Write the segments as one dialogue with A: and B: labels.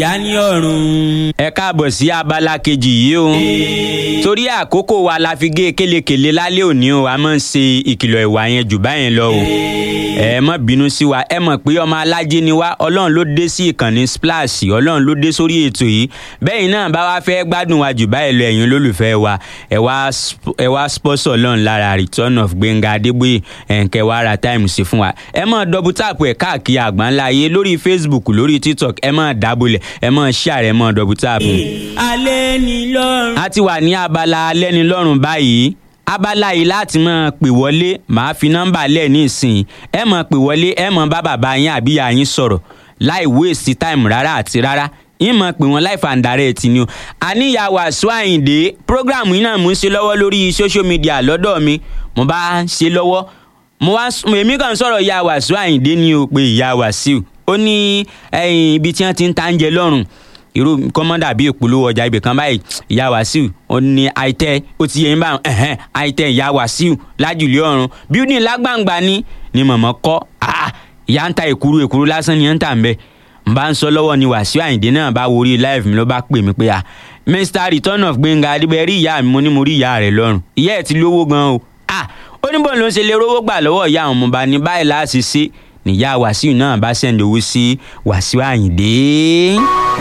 A: yanni ọ̀run.
B: ẹ káàbọ̀ sí abala kejì yìí o torí àkókò wa la fi gé kélekèle lálẹ́ òní o a máa ń ṣe ìkìlọ̀ ìwà yẹn jù báyẹn lọ o ẹ má bínú sí wa ẹ mọ̀ pé ọmọ alájẹ ni wá ọlọ́run ló dé sí ìkànnì splash ọlọ́run ló dé sórí ètò yìí bẹ́ẹ̀ náà bá wá fẹ́ gbádùn wa jù báyìí lọ ẹ̀yin olólùfẹ́ wa ẹ wá sp- ẹ wá sponsor ọlọ́run lára return of gbẹ̀ngà adébóyè ẹ̀ǹkẹ́ wa ra time sí fún wa ẹ máa double tap ẹ̀ káàkiri àgbáńlá ayé lórí facebook lórí tiktok ẹ máa dábòlẹ̀ ẹ máa share ẹ máa double tap
A: alẹ́ ni lọ́run.
B: a ti wà ní abala alẹ́nilọ́rùn báyìí abala yìí láti máa pè wọlé màá fi nọ́mbà lẹ̀ ní ìsìn ẹ máa pè wọlé ẹ máa bá bàbá yín àbí ìyá yín sọ̀rọ̀ láì wéèsì táìmù rárá àti rárá yín máa pè wọ́n láì fàǹdàrẹ́ ti ni o àníyàwó àṣọ àyìndé prógráàmù yìí náà mò ń ṣe lọ́wọ́ lórí social media lọ́dọ̀ mi mo bá ń ṣe lọ́wọ́ mo wá èmi kàn sọ̀rọ̀ ìyá wàṣọ àyìndé ni o pé ìyá wàṣíù ó ní ẹ̀yìn ibi tí wọ́n ti ń ta oúnjẹ lọ́rùn irú kọ́mọ́dà bíi ìpolówó ọjà ibì kan báyìí ìyá wàsíù ó ní àìtẹ́ ó ti yẹn bá ẹ̀hẹ́n àìtẹ́ ìyá wàsíù lájùlé ọ̀run bíúdì lágbàǹgbà ni ni mọ̀mọ́ kọ́ ah, ìyá ń ta èkúrú èkúrú lásán ni ẹ̀ ń tà ń bẹ́ n bá ń sọ lọ́wọ́ ni wàsíù àyìndé náà bá worí live mi ló bá pè mí pé à mr return of gbẹ̀ngà adébẹ̀ rí ìyá mi mo ní mo rí ìyá rẹ̀ lọ́rùn ìyá ẹ̀ ti lówó gan o ah, ó ní bọ́ọ̀ ló ń ṣe lè rówó gbà lọ́wọ́ ìyá àwọn ọmọọba ní báyìí láti ṣe níyà wàsíù náà bá sẹ́ńdì owó sí wàsíù àyìndé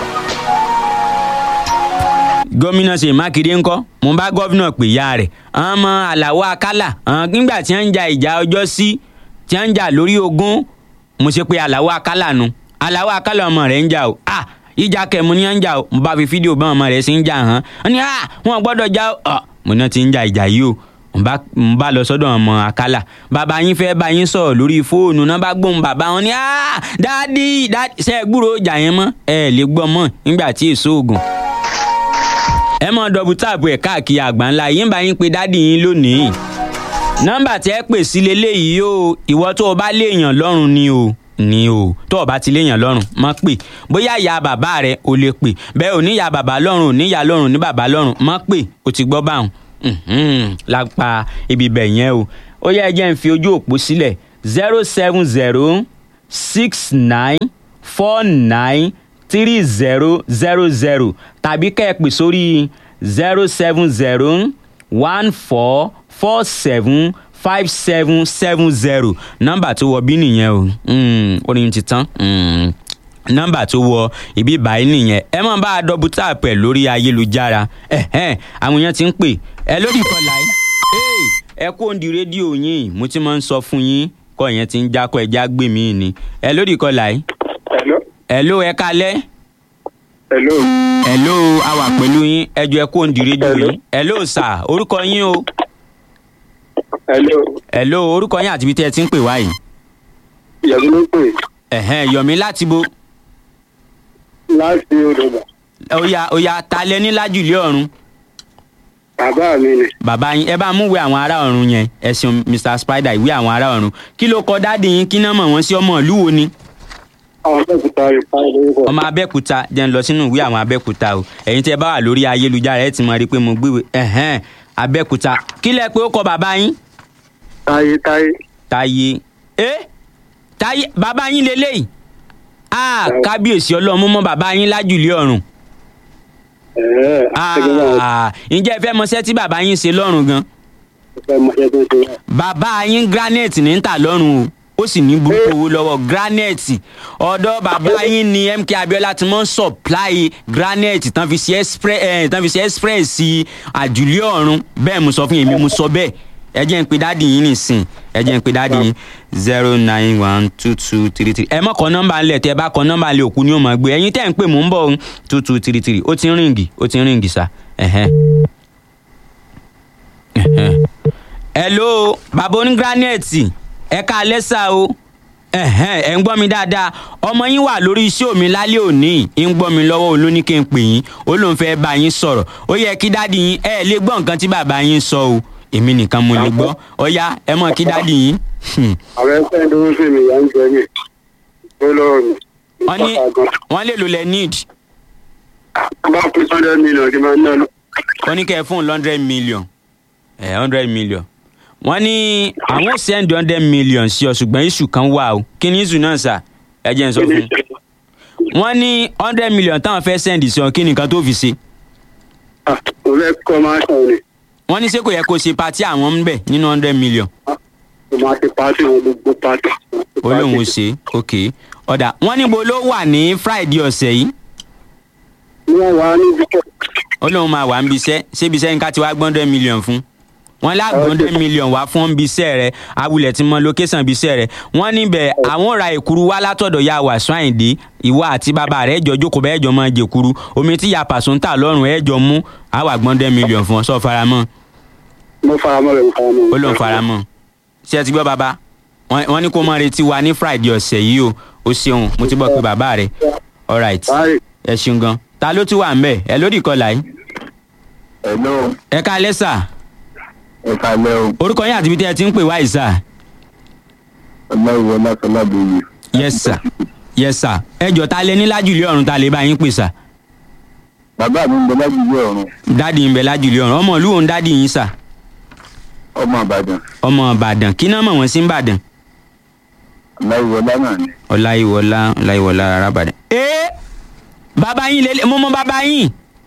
B: gómìnà ṣèyí mákindé ńkọ́ mo bá gómìnà pè ya rẹ̀ àwọn ọmọ aláwọ̀ akálà àwọn nígbà tí wọ́n ń ja ìjà ọjọ́ sí tí wọ́n ń jà lórí ogún mo ṣe pé aláwọ̀ akálà nu aláwọ̀ akálà ọmọ rẹ̀ ń jà o ah ìjà kẹmu ni wọ́n ń jà o mo bá fi fídíò bá ọmọ rẹ̀ sí ń jà hàn án ní ah wọn gbọ́dọ̀ já o ah mo náà ti ń ja ìjà yìí o mo bá mo bá lọ sọ́dọ̀ ọmọ akálà bàbá yín fẹ́ bá yín sọ̀rọ̀ lórí fóònù náà bá gbóhùn bàbá wọn ní ah dáàdì dáàdì ṣe é gbúròó ìjà yẹn mọ́ ẹ lè gbọ́ mọ́ nígbà tí èso oògùn ẹ mọ dọ̀bù táàbù ẹ̀ káàkiri àgbáńlá yín bá yín pé dádì yín lónìí nọ́mbà tí ẹ pè sí leléyìí o ìwọ tó o bá léèyàn lọ́rùn ni o ni o tó o bá ti léèyàn lọ́rùn mọ́ pè bóyá ìyá bàbá rẹ o lè pè bẹ́ẹ̀ ò ní ìyá bàbá lọ́rùn ò ní ìyá lọ́rùn ní bàbá lọ́rùn mọ́ pè o ti gbọ́ báwọn Mhm, lápá ibi bẹ̀ yẹn o ó yẹ ẹ jẹ́ n fi ojú òpó sílẹ̀ zero seven zero six nine four nine three zero zero zero tàbí kẹ́ ẹ pè sórí zero seven zero one four four seven five seven seven zero nọ́mbà tó wọ bí nìyẹn o Mm, orin ti tán Mm, nọ́mbà tó wọ ibi báyìí nìyẹn ẹ máa bá a dọ́bù táàpù ẹ̀ lórí ayélujára ẹ̀hẹ́n àwọn èèyàn ti ń pè ẹ lórí ìkọlà yìí Hey, ẹ kó òǹdí rédíò yín mo ti máa ń sọ fún yín kọ́ ìyẹn ti ń jákọ́ ẹ já gbé mi ni ẹ lórí ìkọlà yìí
C: Hello.
B: ẹ ló ẹ kalẹ́
C: Hello.
B: hello a wà pẹ̀lú yín ẹjọ́ ẹ kó ń di rédíò
C: Hello.
B: yín hello sà orúkọ yín o
C: Hello.
B: hello orúkọ yín àti ibi tí ẹ ti ń pè wá yìí
C: Ìyàwó ló pè
B: ẹ̀hẹ́n yọ̀mí láti bo
C: láti Odògbà.
B: oya oya ta lẹ ní lájùlé ọ̀run
C: Bàbá mi ni.
B: bàbá yín ẹ bá mú ìwé àwọn ará ọ̀run yẹn ẹ ṣeun mr spider ìwé àwọn ará ọ̀run kí ló kọ dáàdì yín kí náà mọ̀ wọ́n sí ọmọ ìlú wo ni
C: Àwọn akẹ́kọ̀ọ́ rẹ̀ pa lórúkọ.
B: ọmọ abẹ́òkúta jẹ́ ń lọ sínú ìwé àwọn abẹ́òkúta o ẹ̀yin tí ẹ bá wà lórí ayélujára ẹ ti mọ̀ rí i pé mo gbéwèé ẹ̀hẹ́n abẹ́òkúta kí lẹ pé ó kọ bàbá yín
C: Táyé táyé.
B: táyé ẹ táyé bàbá yín leléyìí a kábíyèsí ọlọ́run mọ́ bàbá yín lájùlé ọ̀run
C: Ẹ̀ẹ́ ẹgbẹ́ náà
B: Ah, ǹjẹ́ ẹ fẹ́ mọṣẹ́ tí bàbá yín ṣe lọ́rùn gan
C: fẹ́ mọṣẹ́ tó ń ṣe wá.
B: bàbá yín granite ní ń tà lọ́rùn o ó sì ní burúkú owó lọ́wọ́ granite ọ̀dọ̀ bàbá yín ni mk abiola ti mọ́ ń supply granite tán fi ṣe express eh, tán fi ṣe express sí àjùlé ọ̀run bẹ́ẹ̀ mo sọ fún yín èmi mo sọ bẹ́ẹ̀ ẹ jẹ́ ń pe dáàdì yín nìsín ẹ jẹ́ ń pe dáàdì yín zero nine one two two three three ẹ mọ̀ kọ́ nọ́mbà ńlẹ̀ tẹ́ ẹ bá kọ́ nọ́mbà ńlẹ̀ òkú ni ó máa gbé ẹ̀yin tẹ́ ń pè mò ń bọ̀ two two three three ó ti ń ríǹgì ó ti ń ríǹgì sá ẹ̀hẹ́n. ẹ̀hẹ́n. hello bàbá oní granite ẹ ká lẹ́sà o ẹ̀hẹ́n, ẹ̀ ń gbọ́ mi dáadáa ọmọ yín wà lórí iṣẹ́ mi lálẹ́ òní ń gbọ́ mi lọ́wọ́ olóní kí n pè yín ó lóun fẹ́ bá yín sọ̀rọ̀ ó yẹ kí dáàdì yín ẹ lè gbọ́ nǹkan tí bàbá yín sọ o èmi nìkan mo lè gbọ́ ó yá ẹ mọ̀ kí dáàdì yín. Hmm.
C: Àwọn ẹgbẹ́ tó ń fèmí ìyá ń jẹ mí. Ó lọ́rọ̀ mi.
B: wọ́n ní wọ́n lè lò lẹ́ need
C: Bá pín sọ́dọ̀ mílíọ̀nù kí n máa ná lọ.
B: wọ́n ní kẹ́ ẹ fún hundred million ẹ̀ hundred million wọ́n ní àwọn send hundred million sí ọ ṣùgbọ́n iṣu kan wà o kí ni iṣu náà sà ẹ jẹ́ n sọ fún un wọ́n ní hundred million táwọn fẹ́ send sí ọ kí ni nǹkan tó fi ṣe
C: Ah, mo fẹ́ kọ́ máa ṣàn ni
B: wọ́n ní ṣé kò yẹ kó ṣe pati àwọn ń bẹ̀ nínú hundred million
C: mo máa ṣe pàṣẹ wọn gbogbo pàṣẹ.
B: olóhùn ṣe ok ọ̀dà wọ́n níbo ló wà ní friday ọ̀sẹ̀ yìí
C: wọ́n wà níbi kọ́
B: olóhùn máa wà ń bisẹ́ ṣé bisẹ́ ní ká ti wá gbọ́n hundred million fún wọ́n lágbọ́n hundred million wá fún bisẹ́ rẹ awulẹ̀ ti mọ location bisẹ́ rẹ wọ́n níbẹ̀ àwọn ra èkuru wá látọ̀dọ̀ ya wàásù àyìndé ìwọ àti bàbá rẹ̀ ẹ̀jọ̀ jókòó bẹ́ẹ̀ ẹ̀jọ̀ máa jẹ̀kuru omi tí ya pàṣọ ń tà lọ́rùn ẹ̀jọ̀ mú àwà gbọ́n hundred million fún ọ sọ faramọ́
C: mo faramọ́ rẹ̀ mo faramọ́.
B: ó lóun faramọ́ ṣé ẹ ti gbọ́ bàbá wọ́n wọ́n ní kó mọ retí wa ní friday ọ̀sẹ̀ yìí o ó ṣeun mo ti bọ̀ pé bàbá rẹ̀ alright
C: báyìí
B: ẹ ṣeun gan ta ló tún wà ń bẹ̀ ẹ lórí ìkọlà yìí
D: Hello,
B: ẹ ká lẹ́sà
D: ẹ kalẹ́ o.
B: orúkọ yín àti ibi tí ẹ ti ń pè wá ìsà
D: Ọláìwọ Lásọlábòye.
B: yes sir yes sir ẹ jọ ta lẹ ní lájùlé ọ̀run ta lè bá yín pè sà
D: Bàbá mi ń bẹ lágbègbè ọ̀run,
B: dádì ń bẹ lájùlé ọ̀run ọmọ ìlú òun dádì yín sà
D: ọmọ Ìbàdàn.
B: ọmọ ìbàdàn kí náà mọ̀ wọ́n sí ìbàdàn
D: Ọláìwọ lánàá ni.
B: ọláyíwọlá ọláyíwọlá arábàdàn. ee bàbá yín lélẹ̀ mo mọ bàbá yín.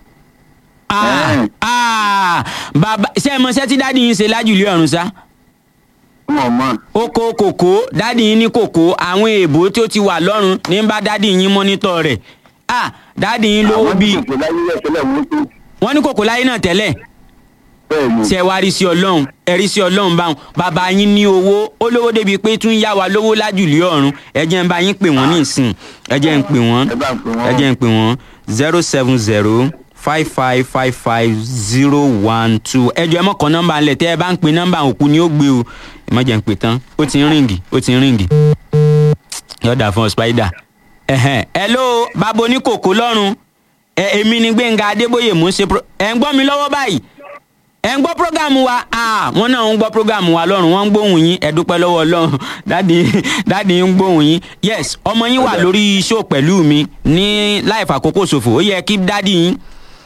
B: Ah,
D: Ẹ́ẹ̀.
B: ah, bàbá ṣé ẹ mọ iṣẹ́ tí dádì yín ṣe lájùlé ọ̀run sá.
D: Wọ́n mọ̀.
B: oko kòkó dádì yín ní kòkó àwọn èèbó tí ó ti wà lọ́rùn ní bá dádì yín mọ́nítọ̀ rẹ̀. ah dádì yín lówó
D: Àwọn
B: bíi
D: tí kò láyé rẹ̀ tẹ́lẹ̀ wọ́n tó.
B: wọ́n ní kòkó láyé náà tẹ́lẹ̀
D: Bẹ́ẹ̀ ni.
B: ṣe wá rí sí ọlọ́run ẹ rí sí ọlọ́run báwọn bàbá yín ní owó ó lówó débi pé tún yá wa lówó lájùlé ọ̀run ẹ jẹ́ ń bá yín pè wọ́n ní ìsìn ẹ jẹ́ ń pè wọ́n
D: Ẹ bá ń pè wọ́n.
B: ẹ jẹ́ ń pè wọ́n zero seven zero five five five five zero one two ẹ jọ ẹ mọ̀ kọ́ nọ́mbà ńlẹ̀ tẹ́ ẹ bá ń pe nọ́mbà òkú ni ó gbé o ẹ má jẹ́ ń pè tán ó ti ń ríǹgì ó ti ń ríǹgì yọ̀dà fún ọ spider ẹ̀hẹ̀n hello bàbá oníkòkó lọ́rùn ẹ èmi ni gbẹ̀ngà adébóyè mò ń ṣe pro ẹ̀ ń gbọ́ mi lọ́wọ́ báyìí ẹ̀ ń gbọ́ prógámù wa ah wọ́n náà ń gbọ́ prógámù wa lọ́rùn wọ́n ń gbóhùn yín ẹ dúpẹ́ lọ́wọ́ ọlọ́run dáàdi dáàdi ń gbóhùn yín yes ọmọ yín wà lórí show pẹ̀lú mi ní láì fàkókò ṣòfò ó yẹ kí dáàdi yín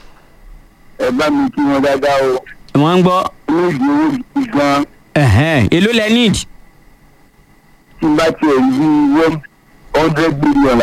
D: Ẹ bá mi kí wọn dáadáa o.
B: wọ́n ń gbọ́
D: Olóògbé owó gidi gan.
B: ẹ̀hẹ́n èló lẹ need
D: Tí n bá tiẹ̀ rí one hundred billion